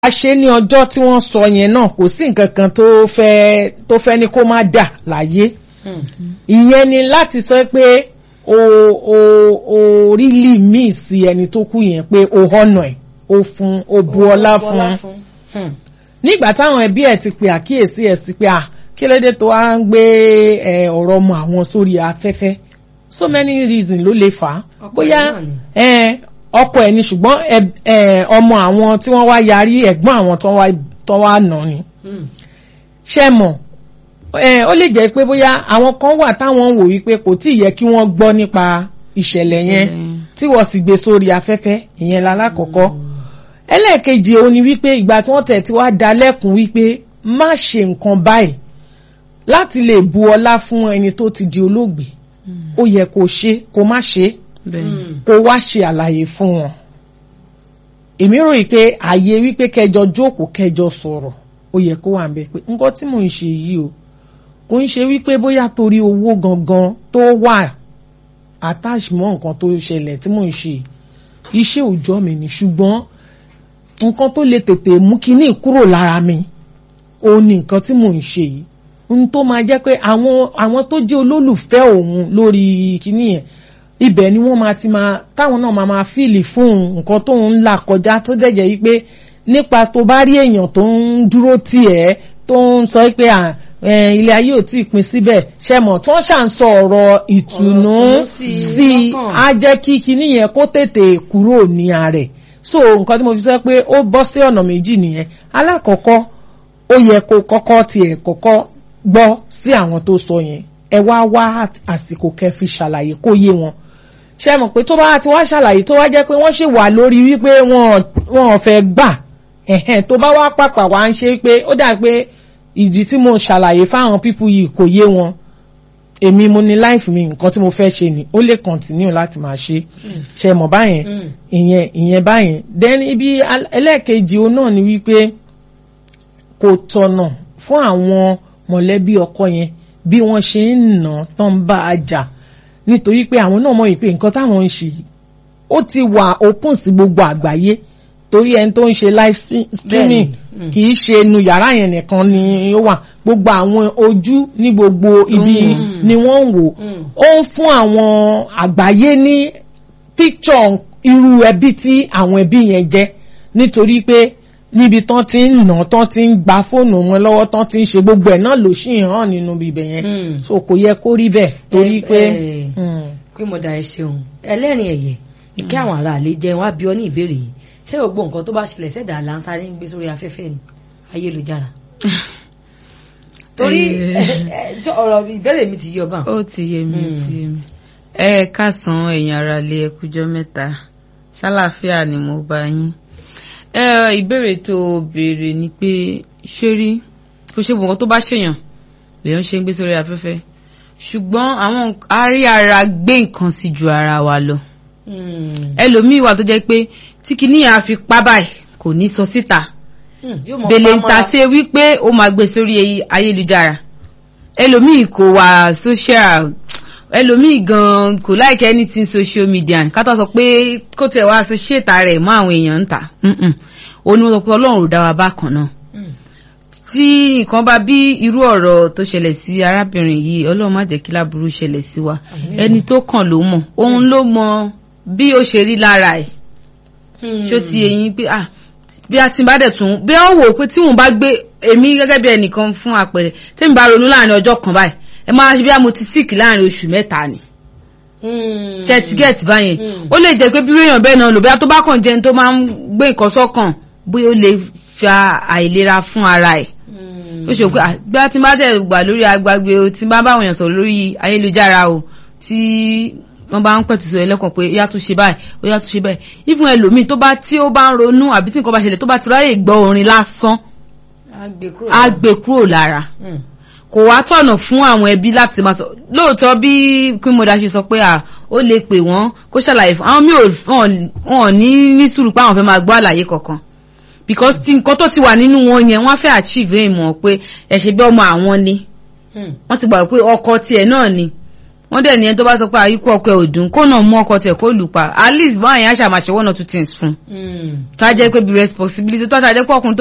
a ṣe ní ọjọ́ tí wọ́n sọ yẹn náà kò sí nǹkan kan tó fẹ́ tó fẹ́ ní kó má dà láyé ìyẹn ni láti sọ pé o o o really miss ẹni tó kú yẹn pé o honour ẹ̀ o fún o bu ọlá fún nígbà táwọn ẹbí ẹ̀ ti pe àkíyèsí ẹ̀ sí pé à kí ló dé tó wá ń gbé ọ̀rọ̀ ọmọ àwọn sórí afẹ́fẹ́ so many reasons ló lè fà á bóyá ọkọ ẹ̀ ni ṣùgbọ́n ọmọ àwọn tí wọ́n wá yarí ẹ̀gbọ́n àwọn tó wá nà ni ṣe mọ̀ ó lè jẹ́ pé bóyá àwọn kan wà táwọn ń wò wípé kò tí ì yẹ kí wọ́n gbọ́ nípa ìṣẹ̀lẹ̀ yẹn tí wọ́n sì gbé sórí afẹ́fẹ́ ìyẹn lálákọ̀ọ́kọ́ ẹlẹ́ẹ̀kejì òun ni wípé ìgbà tí wọ́n tẹ̀ tí wá da lẹ́kùn wípé má ṣe nǹkan báyìí láti lè bu ọlá fún ẹni tó ti di olóògbé ó yẹ kó ṣe kó má ṣe kó wá ṣe àlàyé fún wọn èmi rò yìí pé àyè wípé kẹjọ jókòó kẹjọ sọ̀rọ̀ ó yẹ kó wà ń bẹ pé nǹkan tí mò ń ṣe yìí o kò ń ṣe wípé bóyá torí owó gangan tó wà attach mọ́ nǹkan tó ṣẹlẹ̀ tí mò ń ṣe iṣẹ́ òòjọ́ mi ni ṣùgbọ́n nǹkan tó lè tètè mú kinní kúrò lára mi òun ni nǹkan tí mò ń ṣe yìí ohun tó máa jẹ́ pé àwọn àwọn tó jẹ́ olólùfẹ́ òun lórí kinní yẹn ibẹ̀ ni wọ́n máa ti máa táwọn náà máa máa fíìlì fún nǹkan tó ń là kọjá tó dẹ̀jẹ̀ yìí pé nípa tó bá rí èèyàn tó ń dúró tì ẹ́ tó ń sọ pé ilé ayé ò tí ì pin síbẹ̀ ṣe mọ̀ tí wọ́n ṣà ń sọ ọ̀rọ̀ ìtùnú sí i á jẹ́ kí kinní yẹn kó tètè kúrò ní ààrẹ̀ so nǹkan tí mo fi sọ pé ó bọ́ sí ọ̀nà méjì nìyẹn alákọ̀ọ́kọ́ ó yẹ kó kọ́kọ́ tiẹ̀ kọ́kọ́ gbọ́ sí àwọn tó sọ yẹn ẹ wá wá àsìkò kẹ́ fi ṣàlàyé kó yé wọn ṣe mọ̀ pé tó bá ti wá ṣàlàyé tó wá jẹ́ pé wọ́n ṣì wà lórí wípé wọn ò fẹ́ gbà ẹ̀hẹ̀n tó bá wá pàpà wá ń ṣe pé ó dà pé ìdí tí mo ṣàlàyé fáwọn pípú yìí kò yé wọn èmi mo ní láìfù mi nǹkan tí mo fẹ́ ṣe ni ó lè kọ̀ntínú láti máa ṣe ṣe mọ̀ báyẹn ìyẹn ìyẹn báyẹn then ibi ẹlẹ́ẹ̀kejì o náà ni wípé kò tọ̀nà fún àwọn mọ̀lẹ́bí ọkọ yẹn bí wọ́n ṣe ń nà tán bá a jà nítorí pé àwọn náà mọ̀ yìí pé nǹkan táwọn ń ṣe ó ti wà open sí gbogbo àgbáyé torí ẹni tó ń ṣe live streaming kì í ṣe inú yàrá yẹn nìkan ni ó wà gbogbo àwọn ojú ní gbogbo ibi ni wọ́n ń wò ó ń fún àwọn àgbáyé ní picture irú ẹbí tí àwọn ẹbí yẹn jẹ́ nítorí pé níbi tán ti ń nà tán ti ń gba fóònù wọn lọ́wọ́ tán ti ń ṣe gbogbo ẹ̀ náà ló ṣì hàn nínú ibẹ̀ yẹn so kò yẹ kó rí bẹ́ẹ̀ torí pé. pé mo da ẹ ṣeun ẹlẹ́rìn ẹ̀yẹ kí àwọn ará àlè jẹun wá bí ọ ní ìbéèrè yìí ṣé gbogbo nǹkan tó bá ṣẹlẹ̀ sẹ́dá lansáré ń gbé sórí afẹ́fẹ́ ni ayélujára torí ọ̀rọ̀ ìbéèrè mi ti yọ bá. ó ti yé mi ó ti yé mi ẹ káàsán ẹ̀yin ará ilé ẹkújọ́ mẹ́ta ṣàlàáfíà ni mo bá yín ìbéèrè tó béèrè ni pé ṣé rí kó ṣe gbọ̀ngàn tó bá ṣèyàn lèèyàn ṣe ń gbé sórí afẹ́fẹ́ ṣùgbọ́n àwọn arí ara gbé nǹkan sí ju ara wa lọ ẹlòmíì wà tó jẹ́ pé tí kìíní yẹn á fi pa báyìí kò ní sọ síta bèlè ń ta ṣe wípé ó máa gbé sórí ayélujára ẹlòmíì kò wà social ẹlòmíì gan kò like anything social media kátó sọ pé kó tẹ̀ wá associate rẹ̀ mọ́ àwọn èèyàn ń ta ó ní wọ́n sọ pé ọlọ́run ò dá wa bákan náà tí nǹkan bá bí irú ọ̀rọ̀ tó ṣẹlẹ̀ sí arábìnrin yìí ọlọ́run má jẹ́ kí láburú ṣẹlẹ̀ sí wa ẹni tó kàn ló mọ̀ òun ló mọ bí ó ṣe rí lára ẹ̀ ṣó ti eyín pé ah bí a ti bá dẹ̀ tún bí wọ́n wò pé tí wọ́n bá gbé èmi gẹ́gẹ́ bí ẹnìkan fún àpẹẹrẹ tẹ́mi bá ronú láàrin ọjọ́ kan báyìí ẹ máa ṣe bí mo ti sick láàrin oṣù mẹ́ta ni ṣe ti gẹ̀ẹ́tì báyẹn ó lè jẹ́ pé bí èèyàn bẹ́ẹ̀ náà lò bí a tó bá kàn jẹun tó máa ń gbé nǹkan sọ́kàn bóyá ó lè fa àìlera fún ara ẹ̀ ó ṣe pé bí a ti bá dẹ̀ gbà lórí agbágbé o ti bá báwọn èèyàn sọ̀rọ̀ lórí ayélujára o tí wọ́n bá ń pẹ̀tù sọ ẹlẹ́kàn pé yá tún ṣe báyìí ó yá tún ṣe báyìí ìfún ẹlòmíì tó bá tí ó bá ń ronú àbí tí nǹkan bá ṣẹlẹ̀ tó bá ti ráyè gbọ́ orin lásán á gbé kúrò lára kò wá tọ̀nà fún àwọn ẹbí láti máa sọ lóòótọ́ bí queen ṣe sọ pé à ó lè pè wọ́n kó ṣàlàyé fún àwọn míì wọn ní ní sùúrù pé àwọn fẹ́ máa gbọ́ àlàyé kankan because tí nǹkan tó ti wà nínú wọn yẹn wọ́n fẹ́ achieve ìmọ̀ pé ẹ ṣe bí ọmọ àwọn ni wọ́n ti gbà pé ọkọ tiẹ̀ náà ni wọ́n dẹ̀ ní ẹni tó bá sọ pé àyíkú ọkọ ẹ̀ ò dùn kó náà mú ọkọ tẹ̀ kó lù pa at least báyìí á ṣàmàṣe one or two things fún un Mm. tá a jẹ́ pé bí responsibility tó tá a jẹ́ pé ọkùnrin tó